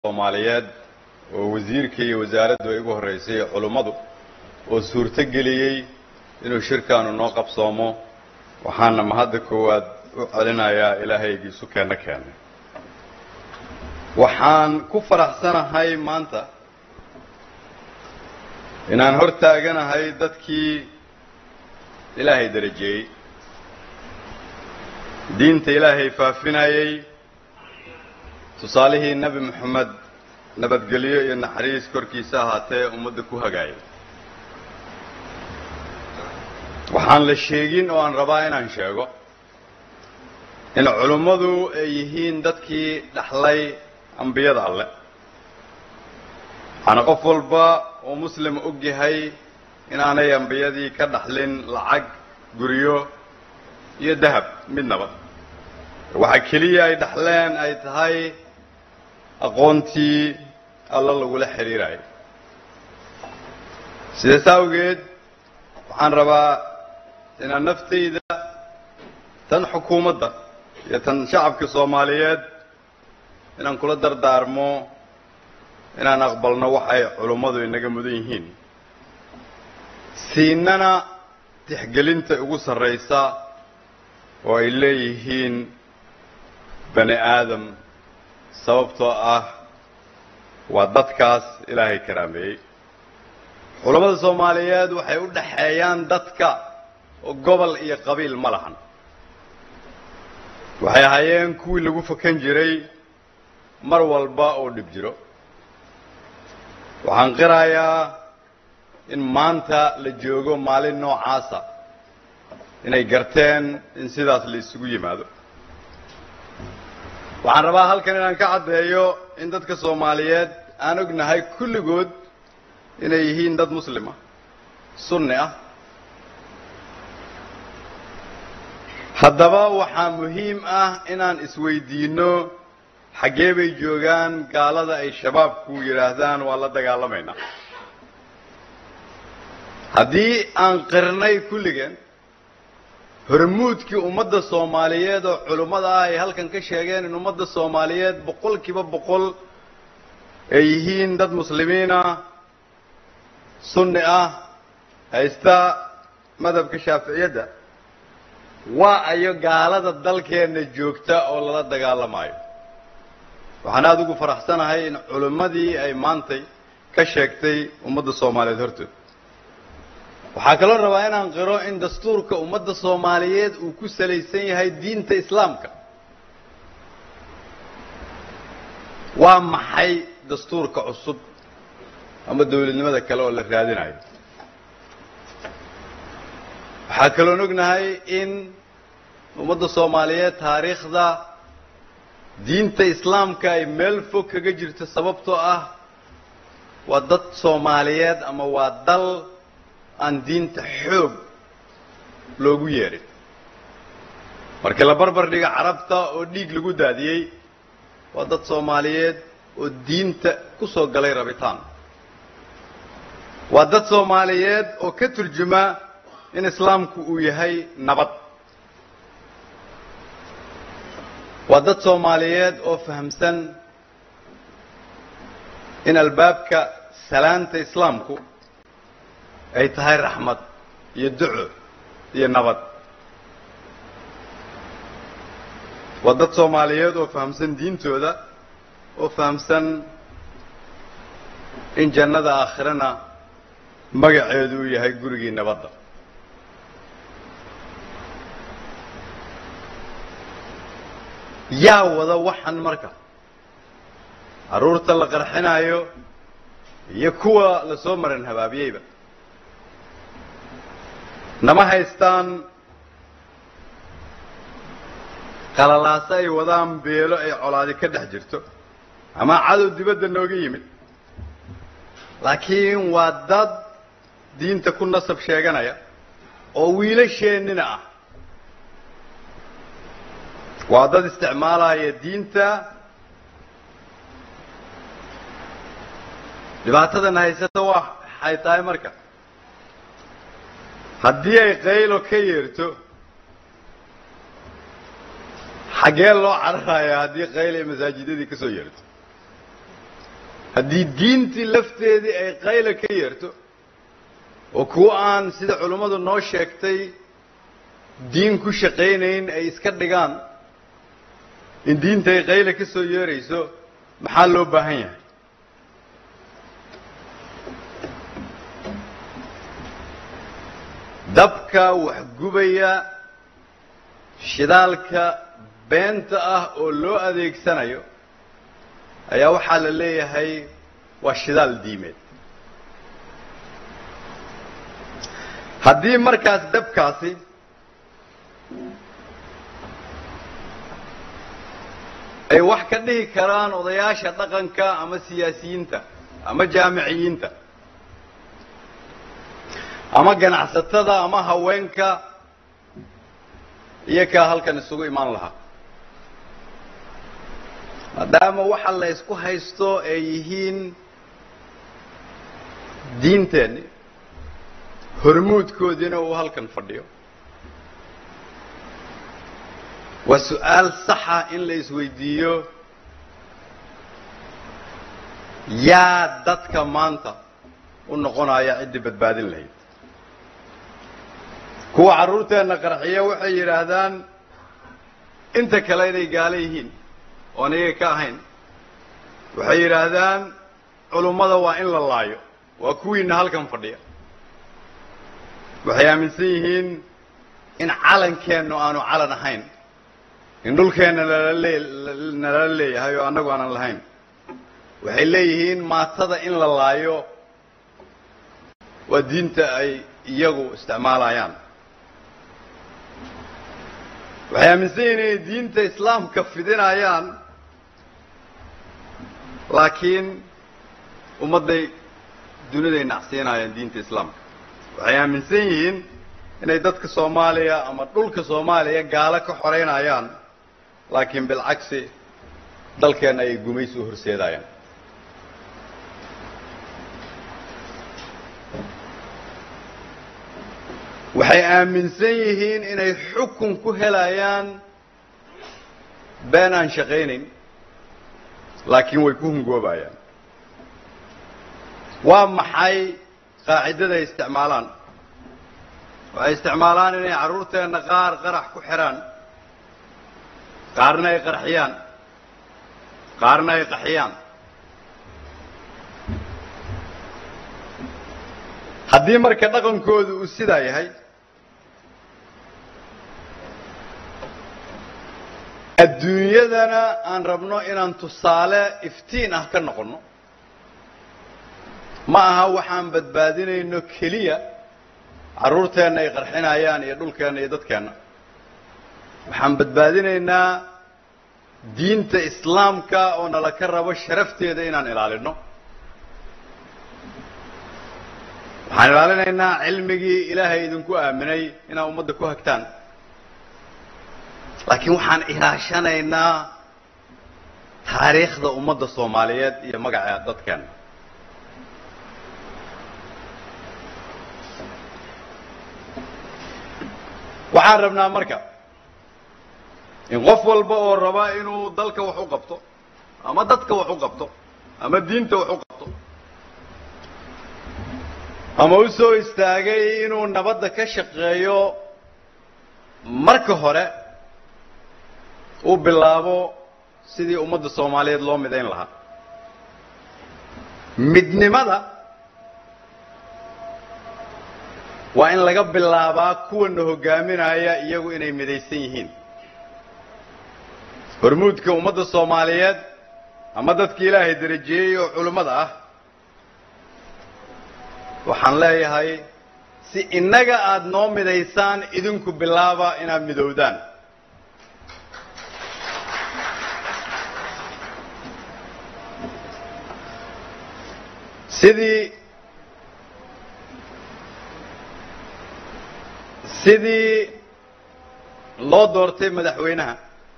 soomaaliyeed oo wasiirka iyo wasaaraddu ay ugu horraysay culummadu oo suurto geliyey inuu shirkaanu noo qabsoomo waxaana mahadda koowaad u celinayaa ilaahaygii sukeenna keenay waxaan ku faraxsanahay maanta inaan hor taaganahay dadkii ilaahay darajeeyey diinta ilaahay faafinayey tusaalihii nebi moxamed nabadgelyo iyo naxariis korkiisa ahaatee ummadda ku hagaayay waxaan la sheegin oo aan rabaa inaan sheego in culummadu ay yihiin dadkii dhaxlay ambiyada alleh waxaana qof walba oo muslim og yahay inaanay ambiyadii ka dhaxlin lacag guryo iyo dahab midnaba waxa keliya ay dhaxleen ay tahay aqoontii alla lagula xidhiirayo sidaas awgeed waxaan rabaa inaan naftayda tan xukuumadda iyo tan shacabka soomaaliyeed inaan kula dardaarmo inaan aqbalno waxay culummadu inaga mudan yihiin siinana tixgelinta ugu sarraysa oo ay leeyihiin bani aadam sababtoo ah waa dadkaas ilaahay karaameeyey culammada soomaaliyeed waxay u dhaxeeyaan dadka oo gobol iyo qabiil ma lahan waxay ahaayeen kuwii lagu fakan jiray mar walba oo dhib jiro waxaan qirayaa in maanta la joogo maalin noocaasa inay garteen in sidaas la isugu yimaado waxaan rabaa halkan inaan ka caddeeyo in dadka soomaaliyeed aan ognahay kulligood inay yihiin dad muslima sunni ah haddaba waxaa muhiim ah inaan isweydiinno xaggee bay joogaan gaalada ay shabaabku yidhaahdaan waa la dagaalamaynaa haddii aan qirnay kulligeen hormuudkii ummadda soomaaliyeed oo culummada ah ay halkan ka sheegeen in ummadda soomaaliyeed boqol kiiba boqol ay yihiin dad muslimiin ah sunni ah haysta madhabka shaaficiyadda waa ayo gaalada dalkeenna joogta oo lala dagaalamayo waxaan aada ugu faraxsanahay in culimmadii ay maantay ka sheegtay ummadda soomaaliyeed hortood waxaa kaloo rabaa inaan qiro in dastuurka ummadda soomaaliyeed uu ku salaysan yahay diinta islaamka waa maxay dastuurka cusub ama dawladnimada kale oo la raadinayo waxaa kaloon ognahay in ummadda soomaaliyeed taariikhda diinta islaamka ay meel fog kaga jirto sababtoo ah waa dad soomaaliyeed ama waa dal aan diinta xoog loogu yeedhin markii la barbar dhiga carabta oo dhiig lagu daadiyey waa dad soomaaliyeed oo diinta ku soo galay rabitaan waa dad soomaaliyeed oo ka turjuma in islaamku uu yahay nabad waa dad soomaaliyeed oo fahamsan in albaabka salaanta islaamku ay tahay raxmad iyo duco iyo nabad waa dad soomaaliyeed oo fahamsan diintooda oo fahamsan in jannada aakhirana magaceedu uu yahay gurigii nabadda yaa wada waxan marka carruurta la qarxinaayo iyo kuwa la soo maran habaabiyeyba nama haystaan qalalaaso ay wadaan beelo ay colaadi ka dhex jirto ama cadow dibadda nooga yimid laakiin waa dad diinta ku nasab sheeganaya oo wiilasheennina ah waa dad isticmaalaya diinta dhibaatadan haysata waxay tahay marka haddii ay qaylo ka yeerto xaggee loo cararayaa haddii qayl ay masaajidadii ka soo yeerto haddii diintii lafteedii ay qayla ka yeerto oo kuwa aan sida culummadu noo sheegtay diin ku shaqaynayn ay iska dhigaan in diinta ay qayla ka soo yeerayso maxaa loo baahan yahay dabka waxgubaya shidaalka beenta ah oo loo adeegsanayo ayaa waxaa la leeyahay waa shidaal diimeed haddii markaas dabkaasi ay wax ka dhihi karaan odayaasha dhaqanka ama siyaasiyiinta ama jaamiciyiinta ama ganacsatada ama haweenka iyo kaa halkan isugu imaan lahaa maadaama waxa la ysku haysto ay yihiin diinteenni hormuudkoodiina uu halkan fadhiyo waa su-aal saxa in la isweydiiyo yaa dadka maanta u noqonaya ciddii badbaadin lahayd kuwa carruurteenna qarxiya waxay yidhaahdaan inta kale inay gaalo yihiin oon iyaga ka ahayn waxay yidhaahdaan culummada waa in la laayo waa kuwiina halkan fadhiya waxay aaminsan yihiin in calankeennu aanu calan ahayn in dhulkeenna nalale nalala leeyahay oo annagu aanan lahayn waxay leeyihiin maatada in la laayo waa diinta ay iyagu isticmaalayaan waxay aaminsan yihiin inay diinta islaamka fidinayaan laakiin ummadday duniday nacsiinayaan diinta islaamka waxay aaminsan yihiin inay dadka soomaaliya ama dhulka soomaaliya gaalo ka xoreynayaan laakiin bilcagsi dalkeenna ayay gumaysi u horseedayaan waxay aaminsan yihiin inay xukun ku helayaan been aan shaqaynayn laakiin way ku hungoobayaan waa maxay qaacidada ay isticmaalaan waxay isticmaalaan inay carruurteenna qaar qarax ku xidhaan qaarna ay qarxiyaan qaarna ay qaxiyaan haddii marka dhaqankoodu uu sidaa yahay adduunyadana aan rabno inaan tusaale iftiin ah ka noqonno ma aha waxaan badbaadinayno keliya carruurteenna ay qarxinayaan iyo dhulkeenna iyo dadkeenna waxaan badbaadinaynaa diinta islaamka oo nala ka rabo sharafteeda inaan ilaalino waxaan ilaalinaynaa cilmigii ilaahay idinku aaminay inaad ummadda ku hagtaan laakiin waxaan ilaashanaynaa taariikhda ummadda soomaaliyeed iyo magaca dadkeenna waxaan rabnaa marka in qof walba oo raba inuu dalka wax u qabto ama dadka wax u qabto ama diinta wax u qabto ama u soo istaagay inuu nabadda ka shaqeeyo marka hore uu bilaabo sidii ummadda soomaaliyeed loo midayn lahaa midnimada waa in laga bilaabaa kuwana hogaaminaya iyagu inay midaysan yihiin hormuudka ummadda soomaaliyeed ama dadka ilaahay darajeeyey oo culimmada ah waxaan leeyahay si innaga aada noo midaysaan idinku bilaaba inaad midowdaan sidii sidii loo doortay madaxweynaha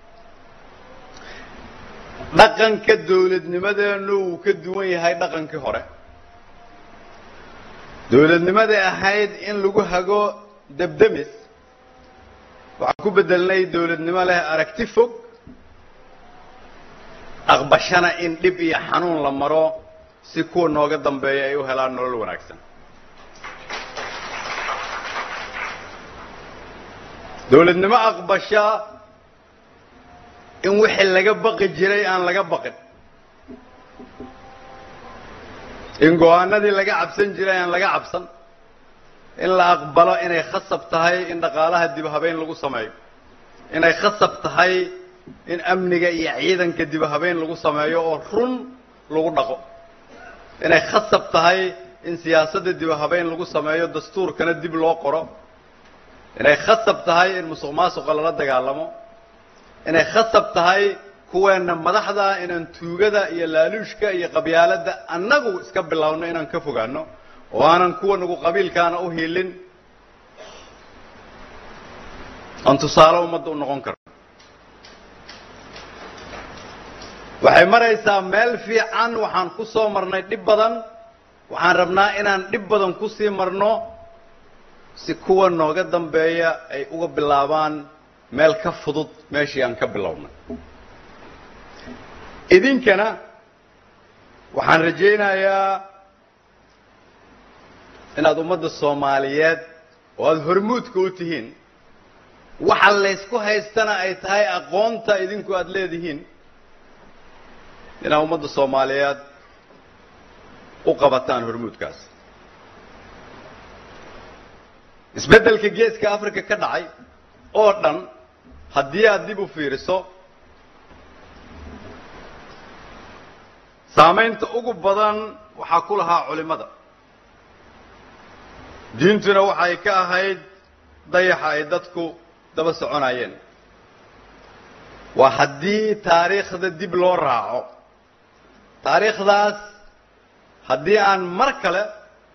dhaqanka dawladnimadeennu wuu ka duwan yahay dhaqankii hore dawladnimaday ahayd in lagu hago debdemis waxaan ku bedelnay dawladnimo leh aragti fog aqbashana in dhib iyo xanuun la maro si kuwa nooga dambeeya ay u helaan nolol wanaagsan dawladnimo aqbasha in wixii laga baqi jiray aan laga baqin in go-aanadii laga cabsan jiray aan laga cabsan in la aqbalo inay khasab tahay in dhaqaalaha dib habeyn lagu sameeyo inay khasab tahay in amniga iyo ciidanka dib habeyn lagu sameeyo oo run lagu dhaqo inay khasab tahay in siyaasadda dib habeyn lagu sameeyo dastuurkana dib loo qoro inay khasab tahay in musuq maasuqa lala dagaalamo inay khasab tahay kuweenna madaxda inaan tuugada iyo laaluushka iyo qabyaaladda annagu iska bilowno inaan ka fogaano oo aanan kuwa nagu qabiilkaana u hiilin aan tusaale ummadda u noqon karno waxay maraysaa meel fiican waxaan ku soo marnay dhib badan waxaan rabnaa inaan dhib badan kusii marno si kuwa nooga dambeeya ay uga bilaabaan meel ka fudud meeshii aan ka bilownay idinkana waxaan rajaynayaa inaad ummadda soomaaliyeed oo aada hormuudka u tihiin waxa laysku haystana ay tahay aqoonta idinku aada leedihiin inaad ummadda soomaaliyeed u qabataan hormuudkaas isbeddelka geeska africa ka dhacay oo dhan haddii aad dib u fiiriso saamaynta ugu badan waxaa ku lahaa culimmada diintuna waxay ka ahayd dayaxa ay dadku daba soconayeen waa haddii taariikhda dib loo raaco taariikhdaas haddii aan mar kale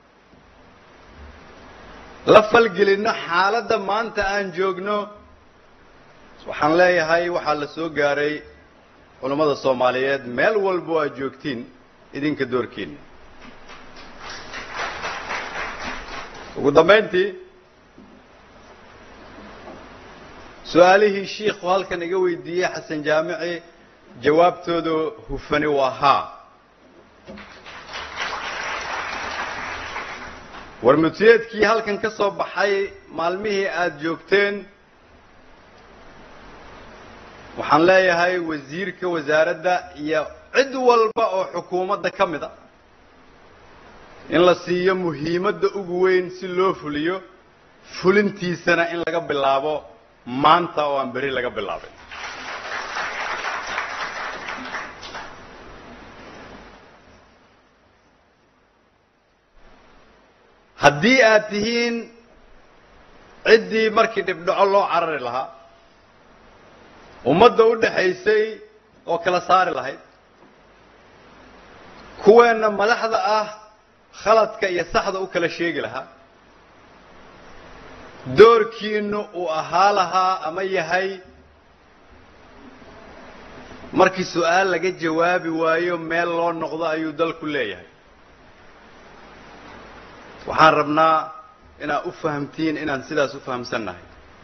la falgelinno xaaladda maanta aan joogno waxaan leeyahay waxaa la soo gaaray culammada soomaaliyeed meel walbo aad joogtiin idinka doorkiina ugu dambayntii su-aalihii shiikhu halkan iga weydiiyey xasan jaamici jawaabtooda hufani waa haa warmutiyeedkii halkan ka soo baxay maalmihii aada joogteen waxaan leeyahay wasiirka wasaaradda iyo cid walba oo xukuumadda ka mid a in la siiyo muhiimadda ugu weyn si loo fuliyo fulintiisana in laga bilaabo maanta oo aan beri laga bilaabay haddii aad tihiin ciddii markii dhibdhaco loo carari lahaa ummadda u dhaxaysay oo kala saari lahayd kuweenna madaxda ah khaladka iyo saxda u kala sheegi lahaa doorkiinu uu ahaa lahaa ama yahay markii su-aal laga jawaabi waayo meel loo noqdo ayuu dalku leeyahay waxaan rabnaa inaad u fahamtiin inaan sidaas u fahamsannahay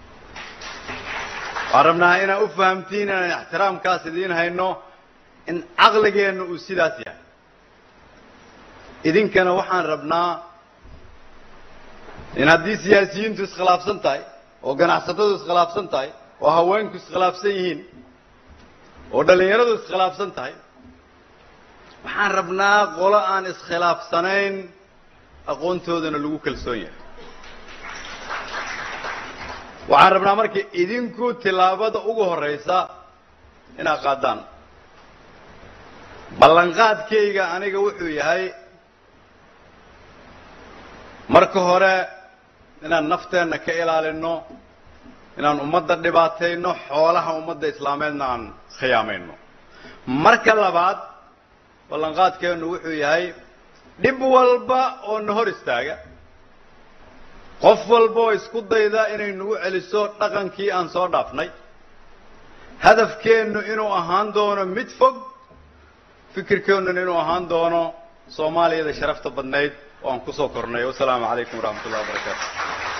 waxaan rabnaa inaad u fahamtiin inaan ixtiraamkaas idiin hayno in caqligeenna uu sidaas yahay idinkana waxaan rabnaa in haddii siyaasiyiintu iskhilaafsan tahay oo ganacsatadu iskhilaafsan tahay oo haweenku iskhilaafsan yihiin oo dhallinyaradu iskhilaafsan tahay waxaan rabnaa qolo aan iskhilaafsanayn aqoontoodana lagu kalsoon yahay waxaan rabnaa marka idinku tillaabada ugu horraysa inaad qaadaan ballanqaadkayga aniga wuxuu yahay marka hore inaan nafteenna ka ilaalinno inaan ummadda dhibaatayno xoolaha ummadda islaameedna aan khiyaamayno marka labaad ballanqaadkeennu wuxuu yahay dhib walba oo na hor istaaga qof walba oo isku dayda inay nagu celiso dhaqankii aan soo dhaafnay hadafkeennu inuu ahaan doono mid fog fikirkeennuna inuu ahaan doono soomaaliyada sharafta badnayd oo aan kusoo kornay wasalaamu calaykum waraxmat ullahi wabarakaatu